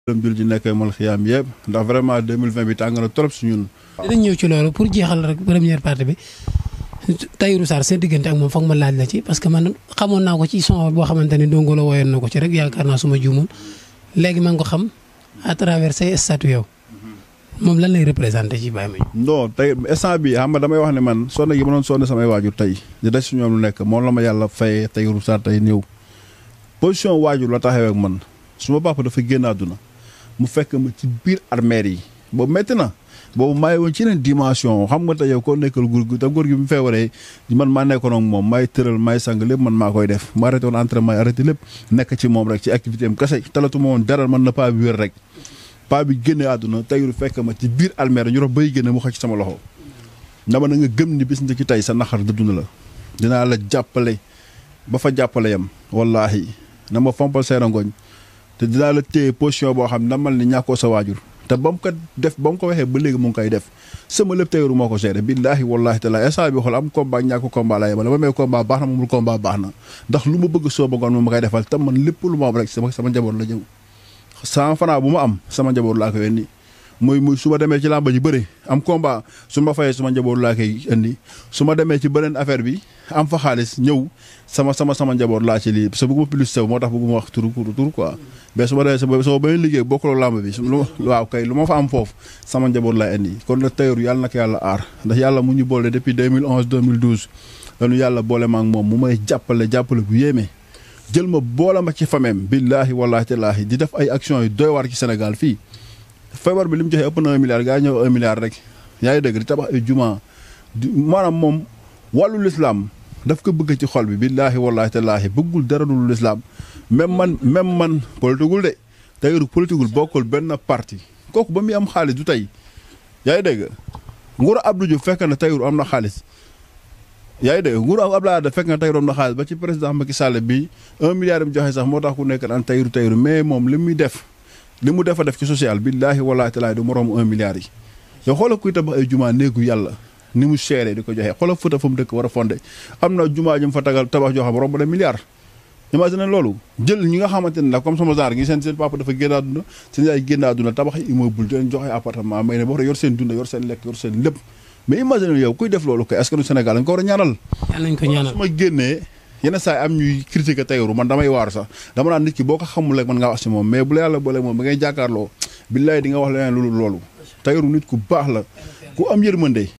dem jul ji nekk mal xiyaam yëpp ndax vraiment 2020 bi tàng na trop si ñun dinañ ñëw ci loolu pour jeexal rek première partie bi Tahirou Sarr seen diggante ak moom foog ma laaj la ci parce que man xamoon naa ko ci son boo xamante ne dongo la woyoon na ko ci rek yaakaar naa suma juumul léegi maa ngi ko xam à travers say statut yow moom lan lay représenté ci Baye Mandione. non tey instant bi xam nga damay wax ne man sonn gi ma doon sonn samay waajur tey di des si ñoom lu nekk moom la ma yàlla fayee Tahirou Sarr tey ñëw position waajur la taxawee ak man suma papa dafa génn àdduna mu fekk ma ci biir armeer yi boobu métti na boobu maa ngi woon ci yeneen dimension xam nga tey yow koo nekkal góor gi te góor gi bi mu feebaree man maa nekkoon ak moom maay tëral maay sang lépp man maa koy def ma arrêté woon entraînement arrêté lépp nekk ci moom rek ci activité am kese talatuma woon dara man na paa bi wér rek paa bi génne àdduna Tahirou fekk ma ci biir almeer ñu rox bay génne mu xëcc sama loxo dama na nga gëm ni bis ni ci tey sa naxar dëdduna la dinaa la jàppale ba fa jàppale yam wallaahi na ma fompal seera ngooñ te dinaa la téye position boo xam ne na mal ni ñàkkoo sa waajur te ba mu ko def ba mu ko waxee ba léegi mu ngi koy def sama lépp Tahirou moo ko géré billaahi wallaahi taala instant bi xool am combat ñàkk combat la yemale ba may combat baax na moomul combat baax na ndax lu ma bëgg soo bëggoon moom ma koy defal te man lépp lu ma am rek sama sama njaboot la ñëw cent francs bu ma am sama njaboot laa koy indi muy muy su ma demee ci làmba ji bëri am combat su ma fayee sama njaboot laa koy indi su ma demee ci beneen affaire bi am fa xaalis ñëw sama sama sama njaboot laa ci lii parce que bëgguma plus sew moo tax bëgguma wax tur tur quoi mais su ma demee sama sama beneen liggéey bokkuloo làmb bi su lu waaw kay lu ma fa am foofu sama njaboot laa indi kon nag Tahirou yàlla na ko yàlla aar ndax yàlla mu ñu boole depuis 2011 2012 dañu yàlla boole ma ak moom mu may jàppale jàppale bu yéeme jël ma boole ma ci famem billaahi wallaahi tallaahi di def ay actions yu doy waar ci Sénégal fii feebar bi li mu joxe ëpp na un milliard gaa ñëw un milliard rek yaa ngi dëgg di tabax ay juma maanaam moom wàllu lislaam daf ko bëgg ci xol bi billaahi wallaahi tallaahi bëggul dara dul lislaam même man même man politigul de Tahirou politigul bokkul benn parti kooku ba muy am xaalis du tey yaa ngi dégg nguuru Abdou Diouf fekk na Tahirou am na xaalis yaa ngi dégg nguuru Abdoulaye Wade fekk na Tahirou am na xaalis ba ci président Macky Sall bi un milliard mu joxe sax moo tax ku nekk naan Tahirou Tahirou mais moom li muy def li mu defa def ci social billaahi wallaahi taalaa du moroom un milliard yi yow xoolal kuy tabax ay jumaa néegu yàlla ni mu seeree di ko joxe xoolal fëta fa mu dëkk war a fondé am na jumaa ju mu fa tagal tabax joo xam romb na milliard imagine loolu jël ñi nga xamante ne nag comme sama genre gi seen seen papa dafa génn àdduna seen yaay génn àdduna tabax ay immeuble di leen joxe appartement may ne boo xam yor seen dunda yor seen lekk yor seen lépp mais imagine yow kuy def loolu kay askanu Sénégal dañ ko war a ñaanal yàlla nañ ko ñaanal su ma génnee yenn saa yi am ñuy critiquer Tahirou man damay waaru sax dama naan nit ki boo ko xamul rek mën ngaa wax si moom mais bu la yàlla boole moom ba ngay jàkkaarloo billaay di nga wax leneen loolu loolu Tahirou nit ku baax la ku am yërmande